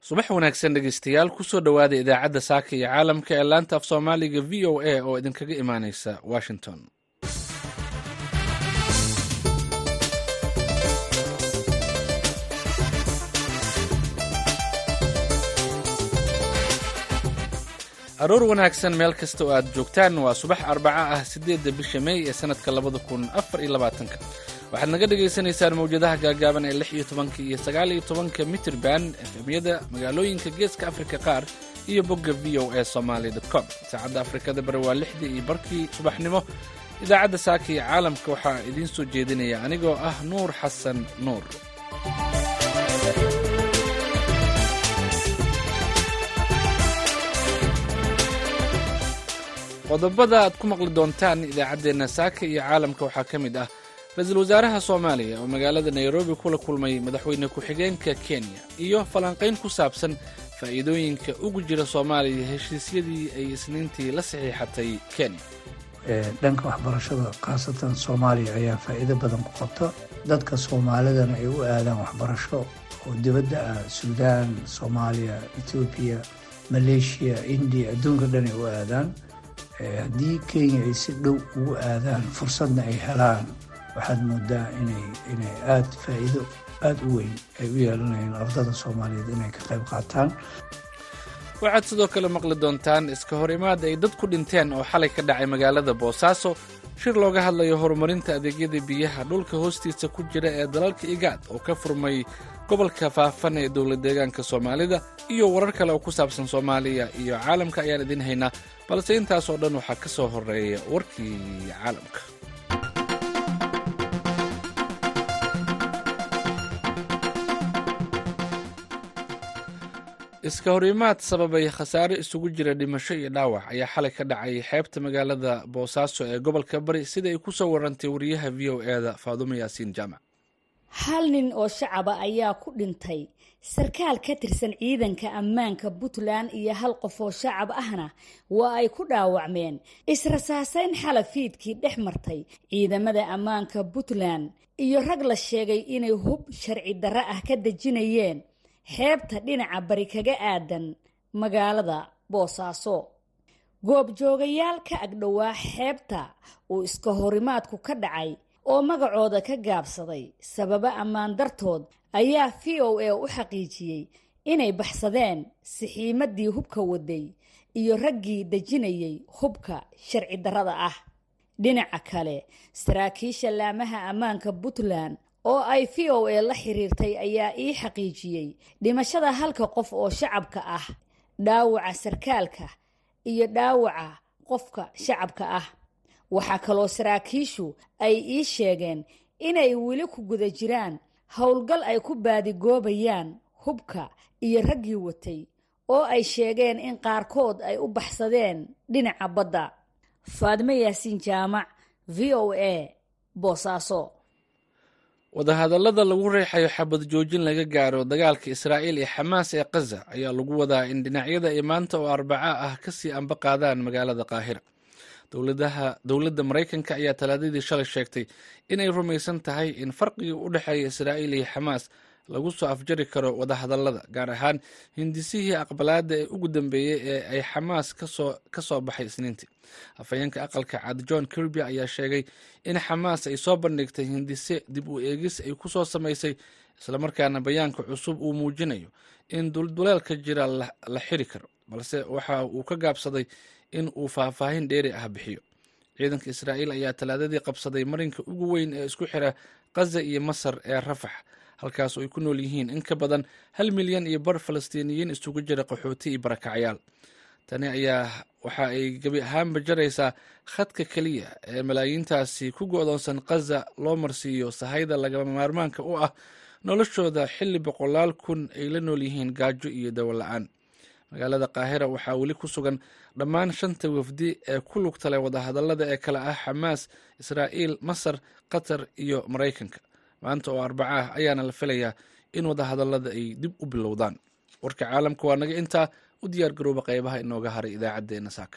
subax wanaagsan dhegeystayaal kusoo dhowaada idaacadda saaka iyo caalamka ee laanta af soomaaliga v o a oo idinkaga imaaneysa washington aroor wanaagsan meel kasta oo aad joogtaan waa subax arbaca ah siddeedda bisha mey ee sannadka labada kun afar iyo labaatanka waxaad naga dhagaysanaysaan mawjadaha gaagaaban ee lix iyo tobanka iyo sagaal iyo tobanka mitrban efemyada magaalooyinka geeska afrika qaar iyo bogga v o a somaali com saacadda afrikada bare waa lixdii iyo barkii subaxnimo idaacadda saaka iyo caalamka waxaa idiin soo jeedinaya anigoo ah nuur xasan nuur qodobada aad ku maqli doontaan idaacaddeenna saaka iyo caalamka waxaa ka mid ah ra-iisul wasaaraha soomaaliya oo magaalada nairobi kula kulmay madaxweyne ku-xigeenka kenya iyo falanqayn ku saabsan faa'iidooyinka ugu jira soomaaliya heshiisyadii ay isniintii la saxiixatay kenya dhanka waxbarashada khaasatan soomaaliya ayaa faa'iido badan ku qabta dadka soomaalidana ay u aadaan waxbarasho oo dibadda ah suudaan soomaaliya etoobiya maleeshiya indiya adduunka dhan ay u aadaan haddii kenya ay si dhow ugu aadaan fursadna ay helaan waxaad moodaa inay inay aada faa'iido aada u weyn ay u yeelanayeen ardada soomaaliyeed inay ka qayb qaataan waxaad sidoo kale maqli doontaan iska hor imaad ay dad ku dhinteen oo xalay ka dhacay magaalada boosaaso shir looga hadlayo horumarinta adeegyada biyaha dhulka hoostiisa ku jira ee dalalka igaad oo ka furmay gobolka faafan ee dowlad deegaanka soomaalida iyo warar kale oo ku saabsan soomaaliya iyo caalamka ayaan idiin haynaa balse intaas oo dhan waxaa ka soo horeeya warkii caalamka iska horimaad sababay khasaare isugu jira dhimasho iyo dhaawac ayaa xalay ka dhacay xeebta magaalada boosaaso ee gobolka bari sida ay ku soo warantay wariyaha v o e da faadumo yaasiin jaamac hal nin oo shacaba ayaa ku dhintay sarkaal ka tirsan ciidanka ammaanka puntland iyo hal qof oo shacab ahna waa ay ku dhaawacmeen israsaasayn xala fiidkii dhex martay ciidamada ammaanka puntland iyo rag la sheegay inay hub sharci darro ah ka dejinayeen xeebta dhinaca bari kaga aadan magaalada boosaaso goobjoogayaal ka agdhowaa xeebta uu iska horimaadku ka dhacay oo magacooda ka gaabsaday sababo ammaan dartood ayaa v o a u xaqiijiyey inay baxsadeen sixiimadii hubka waday iyo raggii dejinayay hubka sharci darrada ah dhinaca kale saraakiisha laamaha ammaanka puntland oo ay v o a la xiriirtay ayaa ii xaqiijiyey dhimashada halka qof oo shacabka ah dhaawaca sarkaalka iyo dhaawaca qofka shacabka ah waxaa kaloo saraakiishu ay ii sheegeen inay weli ku guda jiraan howlgal ay ku baadigoobayaan hubka iyo raggii watay oo ay sheegeen in qaarkood ay u baxsadeen dhinaca badda faadimo yaasiin jaamac v o a boosaaso wadahadallada lagu reexayo xabad joojin laga gaaro dagaalka israa'iil iyo xamaas ee kaza ayaa lagu wadaa in dhinacyada ay maanta oo arbaca ah kasii amba qaadaan magaalada qaahira dowladda maraykanka ayaa talaadadii shalay sheegtay inay rumaysan tahay in farqiga u dhexeeya israa'iil iyo xamaas lagu soo afjari karo wadahadallada gaar ahaan hindisihii aqbalaadda ee ugu dambeeyey ee ay xamaas ka soo baxay isniintii afhayeenka aqalka cad john kirby ayaa sheegay in xamaas ay soo bandhigtay hindise dib u eegis ay ku soo samaysay islamarkaana bayaanka cusub uu muujinayo in dulduleelka jira la xiri karo balse waxa uu ka gaabsaday in uu faahfaahin dheeri ah bixiyo ciidanka israa'iil ayaa talaadadii qabsaday marinka ugu weyn ee isku xira kaza iyo masar ee rafax halkaas oo ay ku nool yihiin in ka badan hal milyan iyo bar falastiiniyiin isugu jira qaxooti iyo barakacyaal tani ayaa waxa ay gebi ahaanba jaraysaa khadka keliya ee malaayiintaasi ku go-doonsan kaza loo marsiiyo sahayda lagama maarmaanka u ah noloshooda xilli boqolaal kun ay la nool yihiin gaajo iyo dawo la-aan magaalada qaahira waxaa weli ku sugan dhammaan shanta wafdi ee ku lugta leh wadahadallada ee kale ah xamaas israa'iil masar qatar iyo maraykanka maanta oo arbaca ah ayaana la filayaa in wadahadallada ay dib u bilowdaan warka caalamka waa naga intaa u diyaar garooba qaybaha inooga haray idaacaddeenna saaka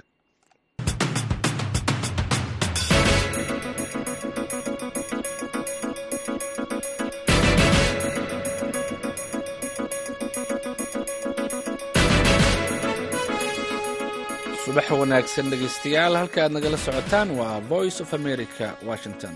subax wanaagsan dhegaystayaal halka aad nagala socotaan waa voice of america washington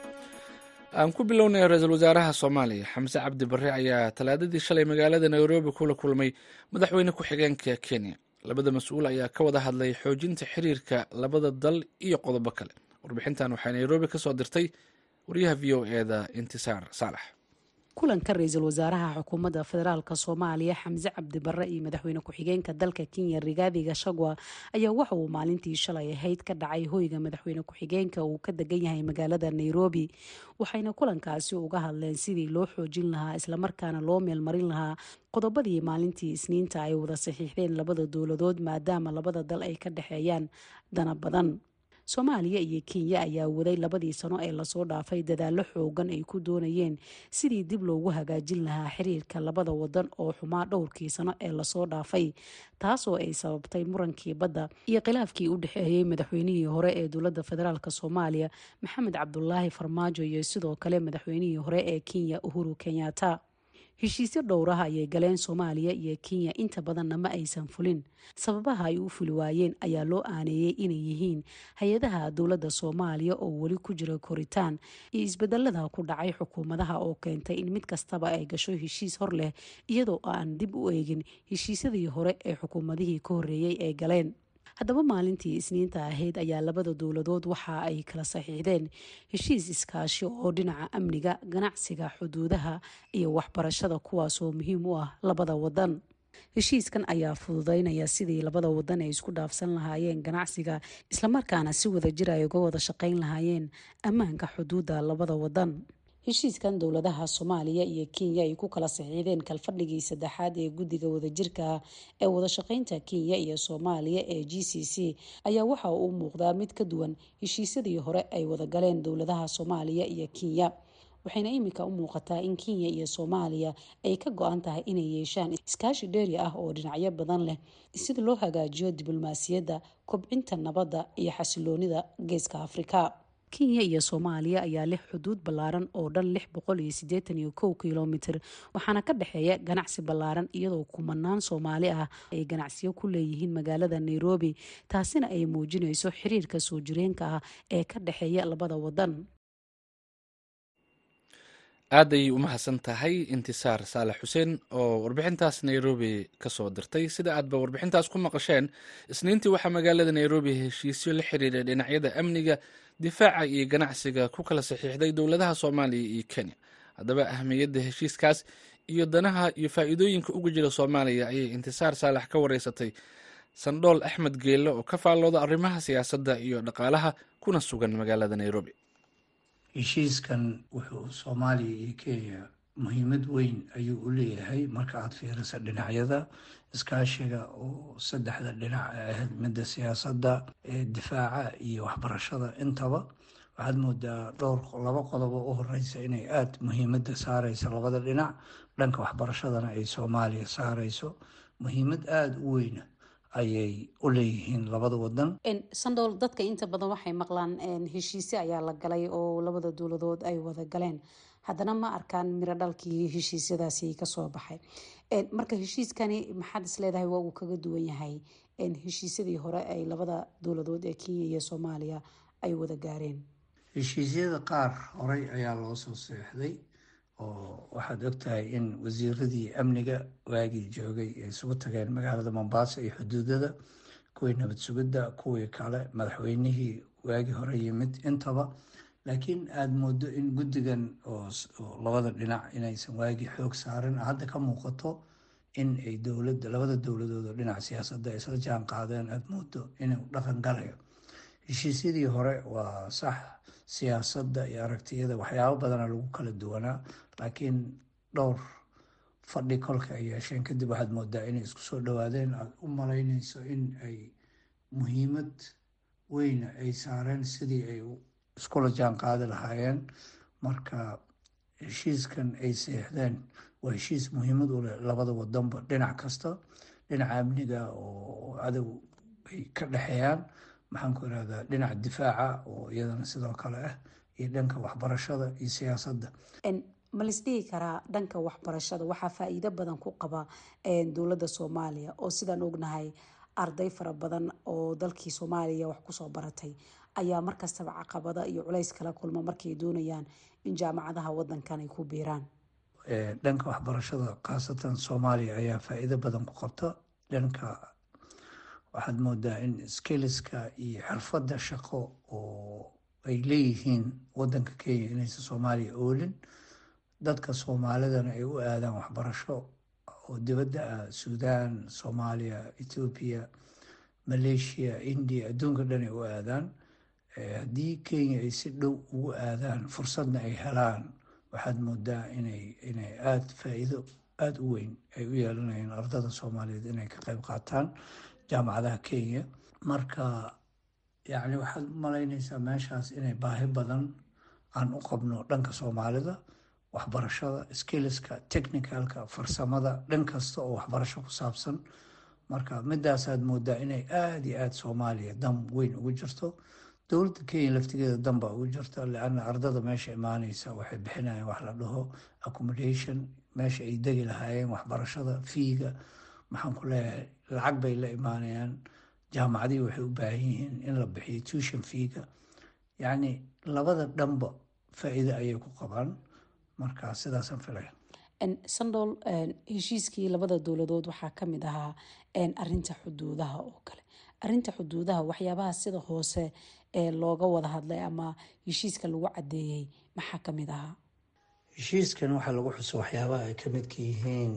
aan ku bilownay ra-iisul wasaaraha soomaaliya xamse cabdi barre ayaa talaadadii shalay magaalada nairobi kula kulmay madaxweyne ku-xigeenka kenya labada mas-uul ayaa ka wada hadlay xoojinta xiriirka labada dal iyo qodobo kale warbixintan waxay nairobi ka soo dirtay wariyaha v o eda intisaar saalax kulanka ra-iisul wasaaraha xukuumadda federaalk soomaaliya xamse cabdi barre iyo madaxweyne ku-xigeenka dalka kenya rigaadi gashagwa ayaa waxa uu maalintii shalay ahayd ka dhacay hoyga madaxweyne ku-xigeenka uu ka degan yahay magaalada nairobi waxayna kulankaasi uga hadleen sidii loo xoojin lahaa islamarkaana loo meelmarin lahaa qodobadii maalintii isniinta ay wada saxiixdeen labada dowladood maadaama labada dal ay ka dhexeeyaan dana badan soomaaliya iyo kenya ayaa waday labadii sano ee lasoo dhaafay dadaallo xoogan ay ku doonayeen sidii dib loogu hagaajin lahaa xiriirka labada wadan oo xumaa dhowrkii sano ee lasoo dhaafay taasoo ay sababtay murankii badda iyo khilaafkii u dhexeeyey madaxweynihii hore ee dowladda federaalk soomaaliya maxamed cabdulaahi farmaajo iyo sidoo kale madaxweynihii hore ee kenya uhuru kenyatta heshiisyo dhowraha ayay galeen soomaaliya iyo kenya inta badanna ma aysan fulin sababaha ay u fuli waayeen ayaa loo aaneeyey inay yihiin hay-adaha dowladda soomaaliya oo weli ku jira koritaan iyo isbedelada ku dhacay xukuumadaha oo keentay in mid kastaba ay gasho heshiis hor leh iyadoo aan dib u eegin heshiisyadii hore ee xukuumadihii ka horreeyey ay galeen haddaba maalintii isniinta ahayd ayaa labada dowladood waxa ay kala saxiixdeen heshiis iskaashi oo dhinaca amniga ganacsiga xuduudaha iyo waxbarashada kuwaasoo muhiim u ah labada wadan heshiiskan ayaa fududeynaya sidii labada wadan ay isku dhaafsan lahaayeen ganacsiga islamarkaana si wadajir ay uga wada shaqeyn lahaayeen ammaanka xuduudda labada wadan heshiiskan dowladaha soomaaliya iyo kenya ay ku kala saxiixdeen kalfadhigii saddexaad ee guddiga wadajirka ee wadashaqeynta kenya iyo soomaaliya ee g c c ayaa waxa uu muuqdaa mid ka duwan heshiisyadii hore ay wadagaleen dowladaha soomaaliya iyo kenya waxayna iminka u muuqataa in kenya iyo soomaaliya ay ka go-an tahay inay yeeshaan iskaashi dheeri ah oo dhinacyo badan leh sida loo hagaajiyo diblomaasiyadda kobcinta nabadda iyo xasiloonida geeska afrika kenya iyo soomaaliya ayaa leh xuduud ballaaran oo dhan lix boqol iyo siddeetan iyo kow kilomitir waxaana ka dhexeeya ganacsi ballaaran iyadoo kumanaan soomaali ah ay ganacsiyo ku leeyihiin magaalada nairobi taasina ay muujinayso xiriirka soo jireenka ah ee ka dhexeeya labada wadan aad ayay u mahadsan tahay intisaar saalax xuseen oo warbixintaas nairobi ka soo dirtay sida aadba warbixintaas ku maqasheen isniintii waxaa magaalada nairobi heshiisyo la xiriiray dhinacyada amniga difaaca iyo ganacsiga ku kala saxiixday dowladaha soomaaliya iyo kenya haddaba ahmiyadda heshiiskaas iyo danaha iyo faa'iidooyinka uga jira soomaaliya ayay intisaar saalax ka wareysatay sandhool axmed geelle oo ka faallooda arrimaha siyaasadda iyo dhaqaalaha kuna sugan magaalada nairobi heshiiskan wuxuu soomaaliya iyo kenya muhiimad weyn ayuu u leeyahay marka aada fiiriso dhinacyada iskaashiga oo saddexda dhinac ee ahayd midda siyaasadda ee difaaca iyo waxbarashada intaba waxaad moodaa dhowr laba qodobo u horeysa inay aada muhiimadda saareyso labada dhinac dhanka waxbarashadana ay soomaaliya saareyso muhiimad aada u weyna ayay u leeyihiin labada wadan sandool dadka inta badan waxay maqlaan heshiise ayaa la galay oo labada dowladood ay wada galeen haddana ma arkaan miro dhalkii heshiisyadaasi kasoo baxay marka heshiiskani maxaad isleedahay waa uu kaga duwan yahay heshiisyadii hore ay labada dowladood ee kenya iyo soomaaliya ay wada gaareen heshiisyada qaar horey ayaa loo soo seexday oo waxaad ogtahay in wasiiradii amniga waagii joogay ay isugu tageen magaalada mombasa iyo xuduudada kuwii nabad sugidda kuwii kale madaxweynihii waagii hore yimid intaba laakiin aada moodo in guddigan oo labada dhinac inaysan waagii xoog saarin hadda ka muuqato in ay dowladda labada dowladood oo dhinaca siyaasadda ay isla jaan qaadeen aada moodo inuu dhaqan galayo heshiisyadii hore waa sax siyaasadda iyo aragtiyada waxyaabo badana lagu kala duwanaa laakiin dhowr fadhi kolka ay yeesheen kadib waxaad moodaa inay isku soo dhawaadeen aada u malaynayso in ay muhiimad weyna ay saareen sidii ay iskula jaan qaadi lahaayeen marka heshiiskan ay seexdeen waa heshiis muhiimad u leh labada wadanba dhinac kasta dhinaca amniga oo cadow ay ka dhexeeyaan maxaan ku irahdaa dhinaca difaaca oo iyadana sidoo kale ah iyo dhanka waxbarashada iyo siyaasadda ma lisdhihi karaa dhanka waxbarashada waxaa faa-iido badan ku qaba dowladda soomaaliya oo sidaan ognahay arday fara badan oo dalkii soomaaliya wax kusoo baratay ayaa markastaba caqabada iyo culays kala kulma markay doonayaan in jaamacadaha wadankan ay ku biiraan dhanka waxbarashada khaasatan soomaaliya ayaa faa-iido badan ku qabta dhanka waxaad moodaa in skiliska iyo xirfadda shaqo oo ay leeyihiin wadanka kenya inaysan soomaaliya oolin dadka soomaalidana ay u aadaan waxbarasho oo dibadda ah suudaan soomaaliya ethoobiya maleeshiya india adduunka dhan ay u aadaan haddii kenya ay si dhow ugu aadaan fursadna ay helaan waxaad moodaa inay inay aada faa-iido aada u weyn ay u yeelanayaan ardada soomaaliyeed inay ka qeyb qaataan jaamacadaha kenya marka yacni waxaad malaynaysaa meeshaas inay baahi badan aan u qabno dhanka soomaalida waxbarashada skiliska technicalka farsamada dhan kasta oo waxbarasho ku saabsan marka midaasaad moodaa inay aada iyo aada soomaaliya dan weyn ugu jirto dowladda kenya laftigeeda dan baa ugu jirta leanna ardada meesha imaaneysa waxay bixinayaan wax la dhaho accommodation meesha ay degi lahaayeen waxbarashada fiiga maxaan ku leeyahay lacag bay la imaanayaan jaamacadihii waxay u baahan yihiin in la bixiyo tuition fiiga yacni labada dhanba faa-iide ayay ku qabaan marka sidaasaan filaya sandol heshiiskii labada dowladood waxaa kamid ahaa arinta xuduudaha oo kale arinta xuduudaha waxyaabaha sida hoose ee looga wada hadlay ama heshiiska lagu cadeeyey maxaa kamid ahaa heshiiskan waxaa lagu xuso waxyaabaha ay ka midka yihiin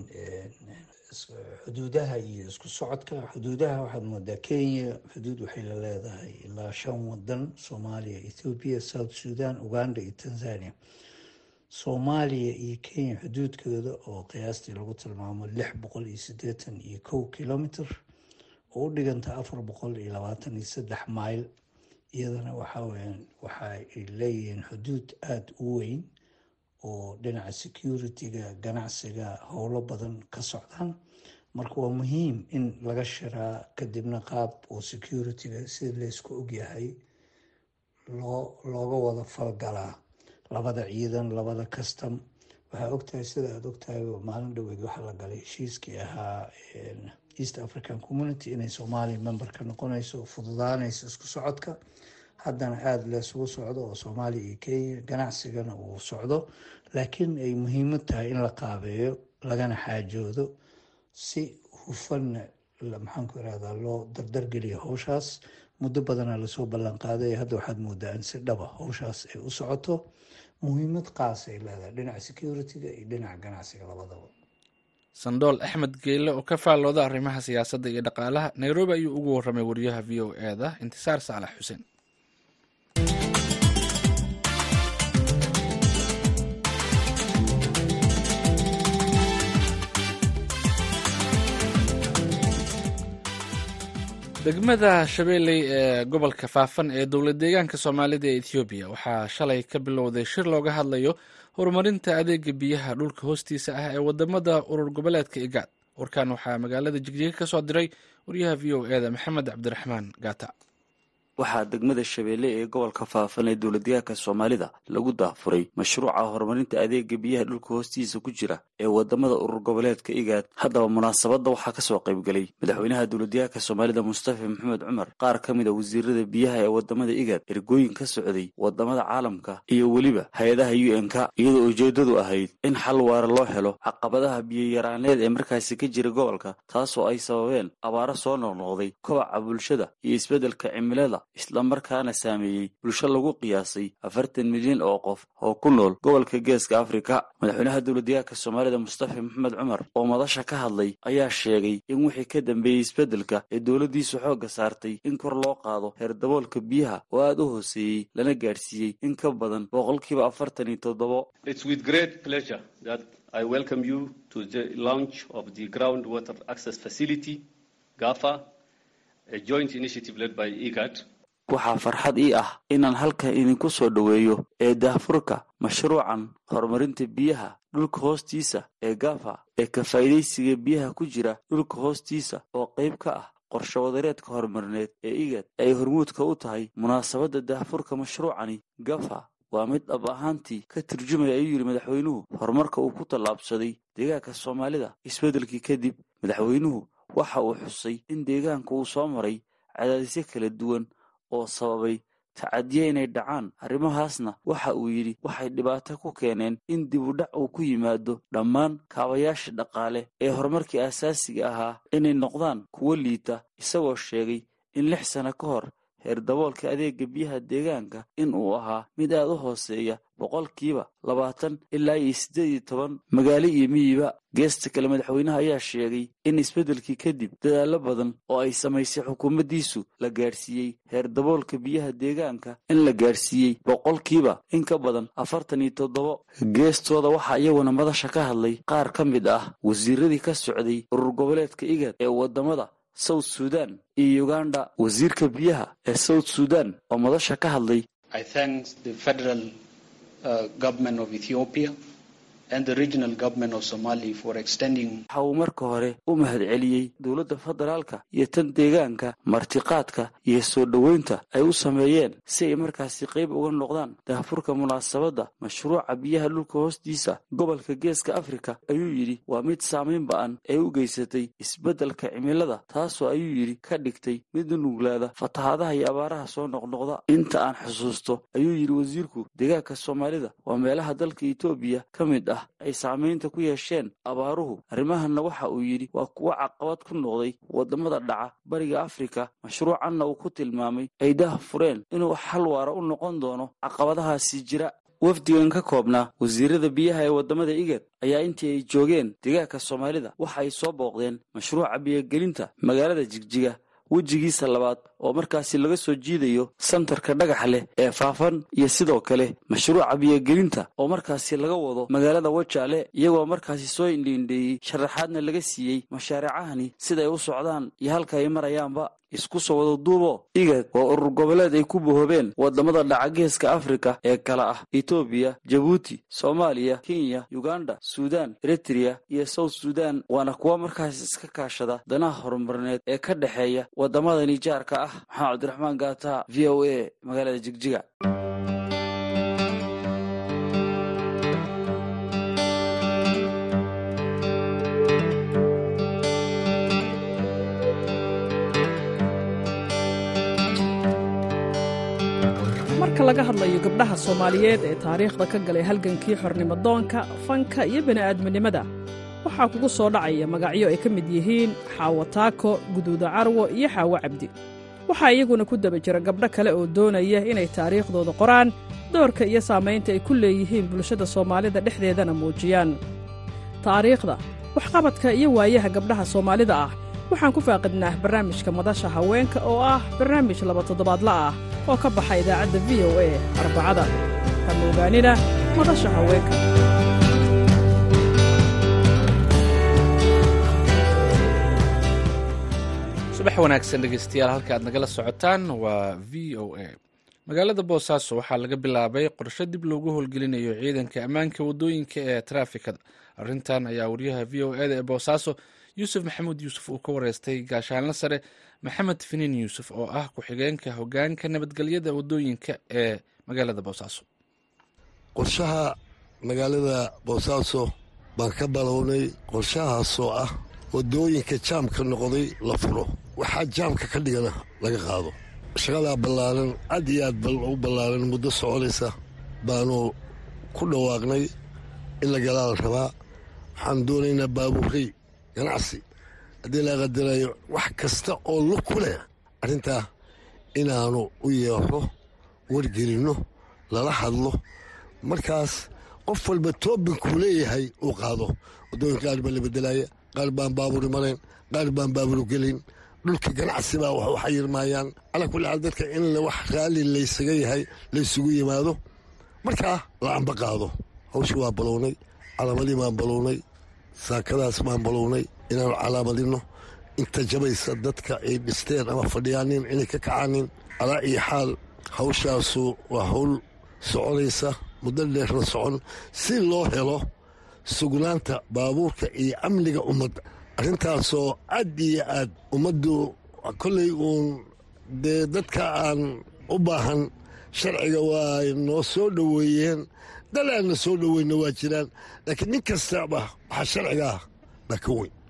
xuduudaha iyo isku socodka xuduudaha waxaad moodaa kenya xuduud waxay la leedahay ilaa shan wadan soomaaliya ethoobiya south sudan uganda iyo tanzania soomaaliya iyo kenya xuduudkooda oo qiyaastii lagu tilmaamo lix boqol iyo siddeetan iyo kow kilomitr oo u dhiganta afar boqol iyo labaatan iyo saddex mayl iyadana waxaa weyaan waxa ay leeyihiin xuduud aada u weyn oo dhinaca security-ga ganacsiga howlo badan ka socdaan marka waa muhiim in laga shiraa kadibna qaab oo security-ga sida laysku ogyahay loo looga wada falgalaa labada ciidan labada custom waxaa ogtahay sida aada ogtahay maalin dhaweed waxaa la galay heshiiskii ahaa east african community inay soomaaliya member ka noqonayso fududaanayso isku socodka haddana aada leesugu socdo oo soomaaliya iyo kenya ganacsigana uu socdo laakiin ay muhiimad tahay in la qaabeeyo lagana xaajoodo si hufanna maxaanku irahdaa loo dardargeliyo howshaas muddo badana lasoo ballan qaaday hadda waxaad moodaa in si dhaba howshaas ay u socoto muhiimad qaas ay leedahay dhinaca security-ga iyo dhinaca ganacsiga labadaba sandool axmed geyle oo ka faallooda arrimaha siyaasadda iyo dhaqaalaha nairobi ayuu ugu warramay wariyaha v o e da intisaar saalax xuseen degmada shabeelley ee gobolka faafan ee dowlad deegaanka soomaalida ee ethoobiya waxaa shalay ka bilowday shir looga hadlayo horumarinta adeega biyaha dhulka hoostiisa ah ee wadamada urur goboleedka igaad warkan waxaa magaalada jigjiga ka soo diray wariyaha v o e da maxamed cabdiraxmaan gaata waxaa degmada shabeelle ee gobolka faafan ee dowladdeegaanka soomaalida lagu daafuray mashruuca horumarinta adeega biyaha dhulka hoostiisa ku jira ee wadamada urur goboleedka igaad haddaba munaasabadda waxaa kasoo qaybgelay madaxweynaha dowladdeegaanka soomaalida mustafa maxamed cumar qaar ka mid a wasiirada biyaha ee wadamada igaad ergooyin ka socday wadamada caalamka iyo weliba hay-adaha u n k iyadoo ujeedadu ahayd in xal waara loo helo caqabadaha biyoyaraaneed ee markaasi ka jira gobolka taasoo ay sababeen abaaro soo noqnoqday kobaca bulshada iyo isbeddelka cimilada islamarkaana saameeyey bulsho lagu qiyaasay afartan milyan oo qof oo ku nool gobolka geeska afrika madaxweynaha dowladdeegaanka soomaalida mustafa maxamed cumar oo madasha ka hadlay ayaa sheegay in wixii ka dambeeyey isbeddelka ee dowladdiisu xoogga saartay in kor loo qaado heer daboolka biyaha oo aada u hooseeyey lana gaadhsiiyey in ka badan boqolkiiba afartan iyo toddobo waxaa farxad ii ah inaan halkan idinku soo dhoweeyo ee daahfurka mashruucan horumarinta biyaha dhulka hoostiisa ee gafa ee ka faa'iidaysiga biyaha ku jira dhulka hoostiisa oo qayb ka ah qorsho wadareedka horumarineed ee igad ay hormuudka u tahay munaasabadda daahfurka mashruucani gafa waa mid dhab ahaantii ka turjumaya ayuu yidhi madaxweynuhu horumarka uu ku tallaabsaday deegaanka soomaalida isbeddelkii kadib madaxweynuhu waxa uu xusay in deegaanka uu soo maray cadaadisyo kala duwan oo sababay tacadiye inay dhacaan arrimahaasna waxa uu yidhi waxay dhibaato ku keeneen in dib u dhac uu ku yimaado dhammaan kaabayaasha dhaqaale ee horumarkii aasaasiga ahaa inay noqdaan kuwo liita isagoo sheegay in lix sano ka hor heer daboolka adeega biyaha deegaanka in uu ahaa mid aad u hooseeya boqolkiiba labaatan ilaa iyo siddeed iyo toban magaalo iyo miyiba geesta kale madaxweynaha ayaa sheegay in isbeddelkii kadib dadaallo badan oo ay samaysay xukuumaddiisu la gaadhsiiyey heer daboolka biyaha deegaanka in la gaadhsiiyey boqolkiiba in ka badan afartan iyo toddobo geestooda waxaa iyaguna madasha ka hadlay qaar ka mid ah wasiiradii ka socday urur goboleedka igad ee waddamada south sudan iyo uganda wasiirka biyaha ee south sudan oo madasha ka hadlay waxa uu marka hore u mahadceliyey dowladda federaalka iyo tan deegaanka martiqaadka iyo soo dhoweynta ay u sameeyeen si ay markaasi qayb uga noqdaan daahfurka munaasabadda mashruuca biyaha dhulka hoostiisa gobolka geeska afrika ayuu yidhi waa mid saamayn ba'an ee u geysatay isbeddelka cimilada taasoo ayuu yidhi ka dhigtay mid nuglaada fatahaadaha iyo abaaraha soo noqnoqda inta aan xusuusto ayuu yidhi wasiirku deegaanka soomaalida waa meelaha dalka etoobiya ka mid ah ay saamaynta ku yeesheen abaaruhu arrimahanna waxa uu yidhi waa kuwo caqabad ku noqday waddamada dhaca bariga afrika mashruucanna uu ku tilmaamay ay dah fureen inuu xal waara u noqon doono caqabadahaasi jira wafdigan ka koobnaa wasiirada biyaha ee waddamada igad ayaa intii ay joogeen deegaanka soomaalida waxa ay soo booqdeen mashruuca biyogelinta magaalada jigjiga wejigiisa labaad oo markaasi laga soo jiidayo santarka dhagaxa leh ee faafan iyo sidoo kale mashruuca biyogelinta oo markaasi laga wado magaalada wajaale iyagoo markaasi soo indhiindheeyey sharaxaadna laga siiyey mashaariicahani siday u socdaan iyo halka ay marayaanba isku soo wada duubo igad waa urur goboleed ay ku bohoobeen waddamada dhaca geeska afrika ee kala ah etoobiya jabuuti soomaaliya kenya uganda suudan eritreya iyo south sudan waana kuwa markaas iska kaashada danaha horumarineed ee ka dhexeeya waddamadani jaarka ah maxamed cabdiraxmaan gaata v o a magaalada jigjiga marka laga hadlayo gabdhaha soomaaliyeed ee taariikhda ka galay halgankii xornimodoonka fanka iyo bini'aadminimada waxaa kugu soo dhacaya magacyo ay ka mid yihiin xaawo taako guduuda carwo iyo xaawo cabdi waxaa iyaguna ku daba jira gabdho kale oo doonaya inay taariikhdooda qoraan doorka iyo saamaynta ay ku leeyihiin bulshada soomaalida dhexdeedana muujiyaan taariikhda waxqabadka iyo waayaha gabdhaha soomaalida ah waxaan ku faaqidnaa barnaamijka madasha haweenka oo ah barnaamij laba toddobaadla ah oo ka baxa idaacadda v o a arbacada kama ogaanina madasha haweenka subax wanaagsan dhegeystayaal halka aad nagala socotaan waa v o a magaalada boosaaso waxaa laga bilaabay qorshe dib loogu howlgelinayo ciidanka ammaanka waddooyinka ee taraafikada arrintan ayaa wariyaha v o eda ee boosaaso yuusuf maxamuud yuusuf uu ka wareystay gaashaanle sare maxamed finiin yuusuf oo ah ku-xigeenka hogaanka nabadgelyada waddooyinka ee magaalada boosaaso qorshaha magaalada boosaaso baan ka balownay qorshahaasoo ah waddooyinka jaamka noqday la furo waxaa jaamka ka dhigana laga qaado shaqadaa ballaaran aad iyo aad u ballaaran muddo soconaysa baanu ku dhawaaqnay in la galaa la rabaa waxaan doonaynaa baabuurey ganacsi haddii la qadarayo wax kasta oo lug ku leh arrintaa inaanu u yeero wargelinno lala hadlo markaas qof walba toobinkuu leeyahay uu qaado waddooyinka qaar baa la bedelaya qaar baan baaburi marayn qaar baan baaburu gelin dhulka ganacsi baa wax u xayirmaayaan calaa kulli xaal dadka in wax raalli laysaga yahay laysugu yimaado markaa la amba qaado hawshii waa balownay calaamadii baan balownay saakadaas baan balownay inaanu calaamadinno inta jabaysa dadka ay dhisteen ama fadhiyaanin inay ka kacaanin calaa iyo xaal hawshaasu waa hawl soconaysa muddo dheerna socon si loo helo sugnaanta baabuurka iyo amniga ummadda arrintaasoo aad iyo aad ummaddu kollay uun dee dadka aan u baahan sharciga waa noo soo dhoweeyeen dal aanna soo dhoweyna waa jiraan laakiin nin kastaba waxaa sharciga ah baa ka weyn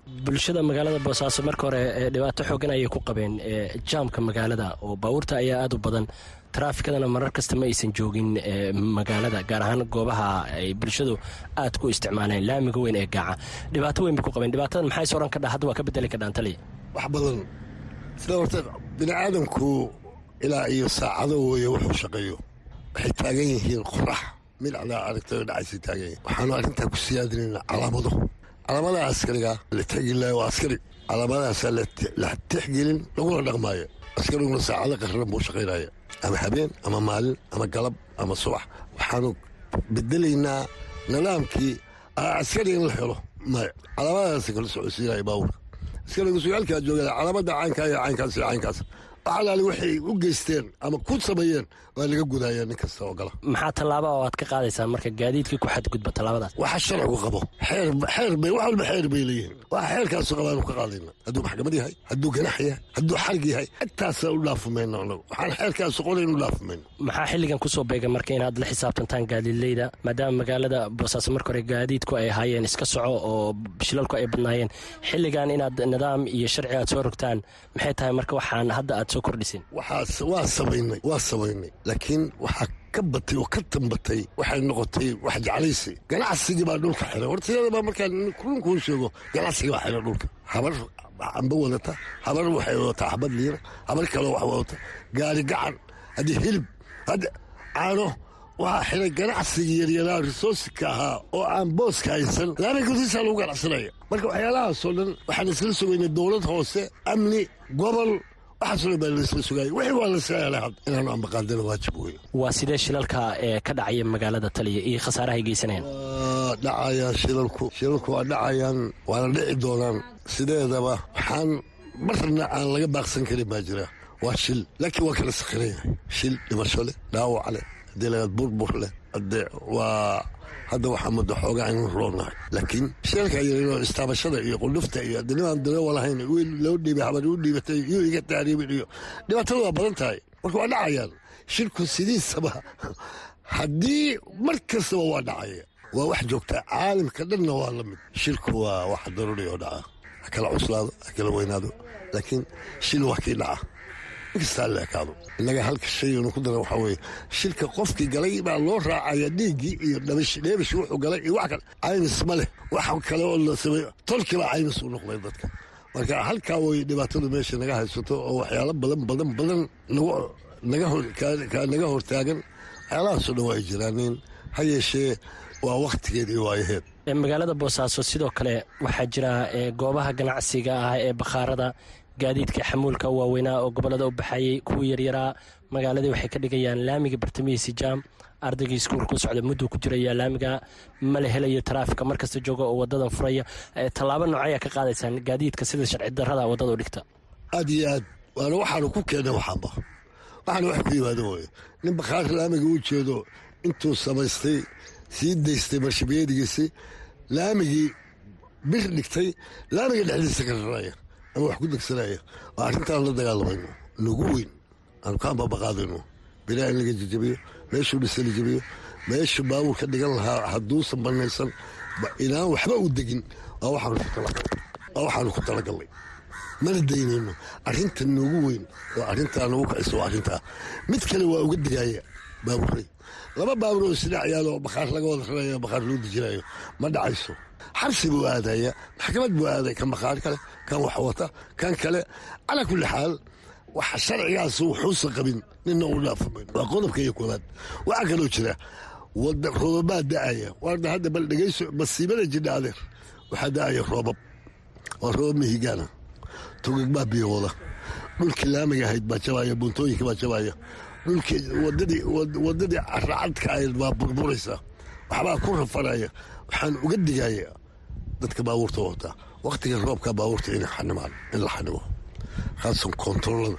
bulshada magaalada boosaaso marka hore dhibaato xoogan ayay ku qabeen jaamka magaalada oo baabuurta ayaa aada u badan taraafikadana marar kasta ma aysan joogin magaalada gaar ahaan goobaha ay bulshadu aad ku isticmaaleen laamiga weyn ee gaaca dhibaato weyn bay ku qabeen dhibaatada maxay soran ka dha hadda waa ka bedeli kadhaan taliya wax badan sida horta bini aadamku ilaa iyo saacado weeye wuxuu shaqeeyo waxay taagan yihiin qorax midacdaa aragtay dhacaysay taagan yihin waxaanu arrintaa ku siyaadinaynaa calaamado calaamadaha askariga la tixgelilaayo waa askari calaamadahaasaa la tixgelin laguna dhaqmaayo askariguna saacado qarran buu shaqaynaya ama habeen ama maalin ama galab ama subax waxaanu bedelaynaa nidaamkii askariga in la helo maya calaamadahaasa kala socodsiinaya baabuurka askariga sugaalkaa joogada calaamada caynkaa iyo caynkaas iyo caynkaas waxalaali waxay u geysteen ama ku sameeyeen waa laga gudaya nin kasta oo gala maxaa tallaaba oo aad ka qaadaysaan marka gaadiidkii ku xadgudba tallaabadaas waxa sharcigu qabo xeer xeer bay wax walba xeer bay leeyihiin waxa xeerkaasu qabaanu ka qaadayna hadduu maxkamad yahay hadduu ganax yahay hadduu xarig yahay intaasa u dhaafumayno anagu waxaan xeerkaasu qorayn u dhaafumayno maxaa xilligan kusoo beegay marka inaad la xisaabtantaan gaadiidleyda maadaama magaalada boosaaso marka hore gaadiidku ay ahaayeen iska soco oo shilalku ay badnaayeen xilligan inaad nidaam iyo sharci aad soo rogtaan maxay tahay marka waxaan hadda aad soo kordhiseen waxaas waa samaynay waa samaynay laakiin waxaa ka batay oo ka tambatay waxay noqotay wax jeclaysi ganacsigii baa dhulka xiray hortayadabaa markaan runkuu sheego ganacsigii baa xiray dhulka habar amba wadata habar waxay wadataa xabad liira habar kaleo wax wadata gaari gacan haddii hilib hadda caano waxaa xiray ganacsigii yaryaraa risooska ahaa oo aan booska haysan laami gudisaa lagu ganacsanaya marka waxyaalahaasoo dhan waxaan isla sugaynay dowlad hoose amni gobol waxaasoo dhan baa laisla sugaayay wixii waa lasla helay had inaanu ambaqaadana waajib wey waa sidee shilalka ee ka dhacaya magaalada taliya iyo khasaarahay geysanayaan waa dhacayaan shilalku shilalku waa dhacayaan waana dhici doonaan sideedaba waxaan marna aan laga baaqsan karin baa jira waa shil laakiin waa kala sakhiran yahay shil dhimasho leh dhaawac leh haddii lagaad burbur leh hadee waa hadda waxaa muddo xoogaa aynu roonnahay laakiin sheelka yaryaroo istaabashada iyo qudhufta iyo danimaan dareewa lahayn wiil loo dhiibay habar u dhiibatay iyo iga taariibin iyo dhibaatada waa badan tahay marka waa dhacayaan shirku sidiisaba haddii mar kastaba waa dhacaya waa wax joogtaa caalamka dhanna waa la mid shirku waa wax daruuri oo dhaca ha kala cuslaado ha kala weynaado laakiin shil waa kii dhaca inkastaa la ekaado innaga halka shaynu ku dara waxaa weeye shilka qofkii galay baa loo raacaya dhiiggii iyo dhabish dheebish wuxuu galay iyo wax kale caymis ma leh wax kale oo la sameeyo tolkii baa caymis u noqday dadka marka halkaa way dhibaatadu meesha naga haysato oo waxyaalo badan badan badan naga naga hortaagan waxyaalahaasoo dhan waa ay jiraaneen ha yeeshee waa wakhtigeed iyo waayaheed magaalada boosaaso sidoo kale waxaa jira goobaha ganacsiga ah ee bakhaarada gaadiidka xamuulka waaweynaa oo gobolada u baxayey kuwa yaryaraa magaaladii waxay ka dhigayaan laamiga bartamihiisi jaam ardaygii iskuulku socda mudduu ku jiraya laamiga mala helayo taraafika markasta jooga oo wadadan furaya tallaabo noocayaa ka qaadaysaan gaadiidka sida sharci darrada wadada u dhigta aad iyo aad waana waxaanu ku keennay waxaanba waxaana wax ku yimaado wooye nin bakhaar laamiga u jeedo intuu samaystay sii daystay marshabiyadigiisi laamigii bir dhigtay laamiga dhexdiisa ka raraya ama wax ku degsanaya oo arrintaan la dagaalamayno nagu weyn aanu ka ambabaqaadayno bilaa in laga jajabiyo meeshuu dhisa la jabiyo meeshu baabuur ka dhigan lahaa hadduusan banaysan inaan waxba u degin waa waxaanu ku talagalnay mana daynayno arrinta noogu weyn oo arrintaa nagu kacisa waa arrintaa mid kale waa uga digaya baabuuray laba baabuur oo isdhac yaalo bakhaar laga wada rarayo bakhaar loo dejinayo ma dhacayso xabsi buu aadaya maxkamad buu aaday kan bakhaar kale kan wax wata kan kale calaa kulli xaal waxa sharcigaas wuxuusan qabin nina u dhaafaman waa qodobka iyo koobaad waxaa kaloo jira wada roobabaa da'aya warda hadda bal dhegayso masiibada jidha adeer waxaa da'aya roobab waa roobab mihigaana tugag baa biyo wada dhulkii laamiga ahayd baa jabaya buuntooyinka baa jabaya dhulkii wadadii wadadii caracadka ahayd baa burburaysa waxbaa ku rafanaya waxaan uga digaya dadka baabuurta wataa wakhtiga roobka baabuurta in xanimaan in la xanimo khaasan koontaroolada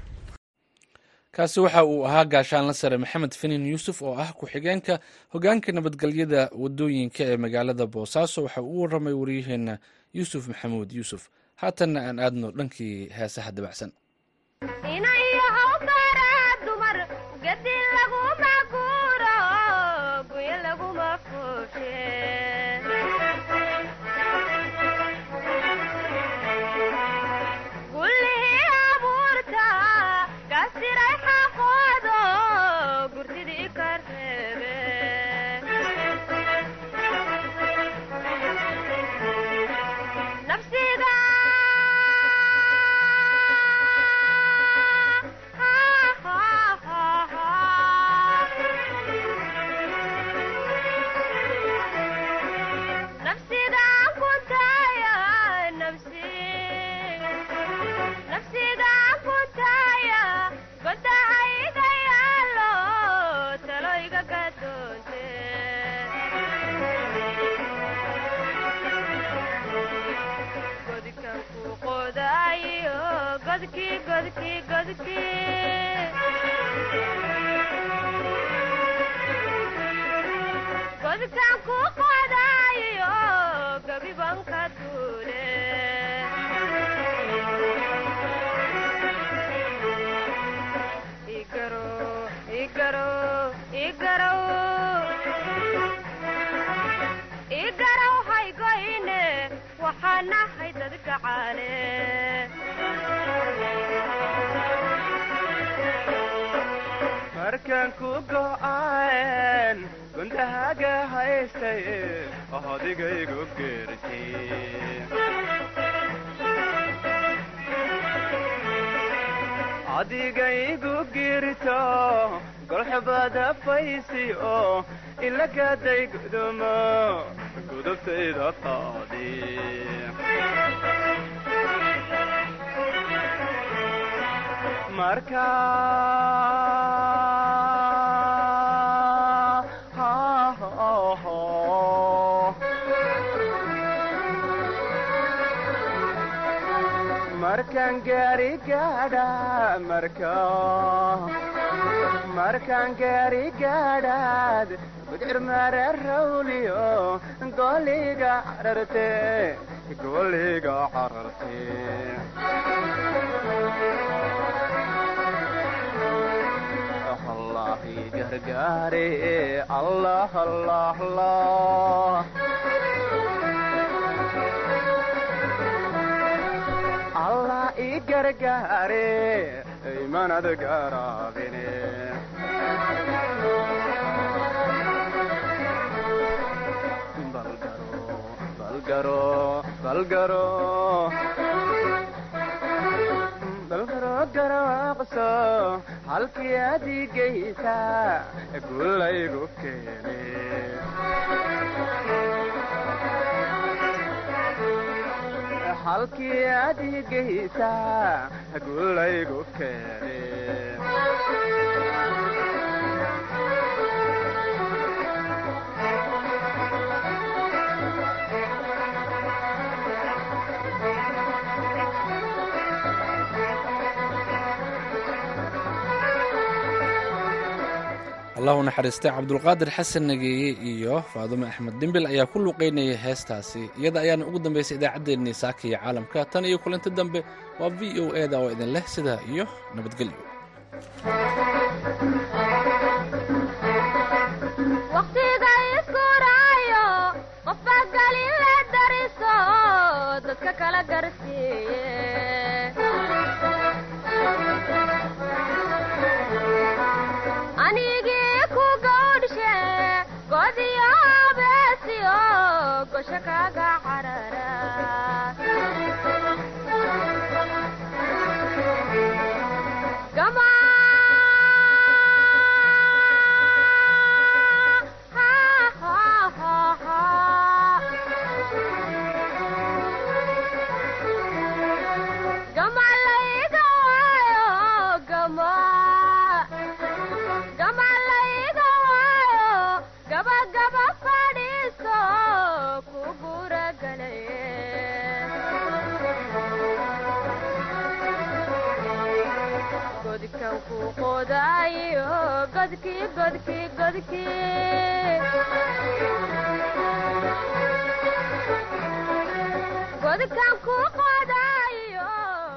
kaasi waxa uu ahaa gaashaanla sare maxamed finin yuusuf oo ah ku-xigeenka hogaanka nabadgelyada wadooyinka ee magaalada boosaaso waxa uu u waramay waryaheena yuusuf maxamuud yuusuf haatanna aan aadno dhankii heesaha dabacsan qodaayo godkii godkii godkii godkaan ku qodaayo gabibanka duule igaro igaro igarow igarow haygoyne waxaa nahay dad gacaale markaan ku go'aan gundahaaga haystay odigaygu geertay adigaygu girto golxubada faysi oo ilagaday gudumo gudubtayda qaadi marka markaan gaari gaadha marka markaan gaari gaadhaad gudcir mare rawliyo goliga cararte goliga cararte allah gargaare allah allah allah allah i gargaare imanad garaabine balgaro balgaro balgaro garaaqso halkii adigaysa gulaygu keene halkii adigaysa gulaygu keene allahu naxariistay cabdulqaadir xasan nageeye iyo faadume axmed dhimbil ayaa ku luuqaynayay heestaasi iyada ayaana ugu dambaysay idaacaddeenii saaka iyo caalamka tan iyo kulanti dambe waa v o e da oo idin leh sidaa iyo nabadgelyo waqtiga iskuraayo qofba galin la dariso dadka kala garsiiye anigii ku gawdhshe godiyo beesiyo gosho kaga carara gama gama layga waayo gama gama layga waayo gaba gaba fadhiiso ku guragalaye godkan ku qodaayo godkii godkii godkii godkan ku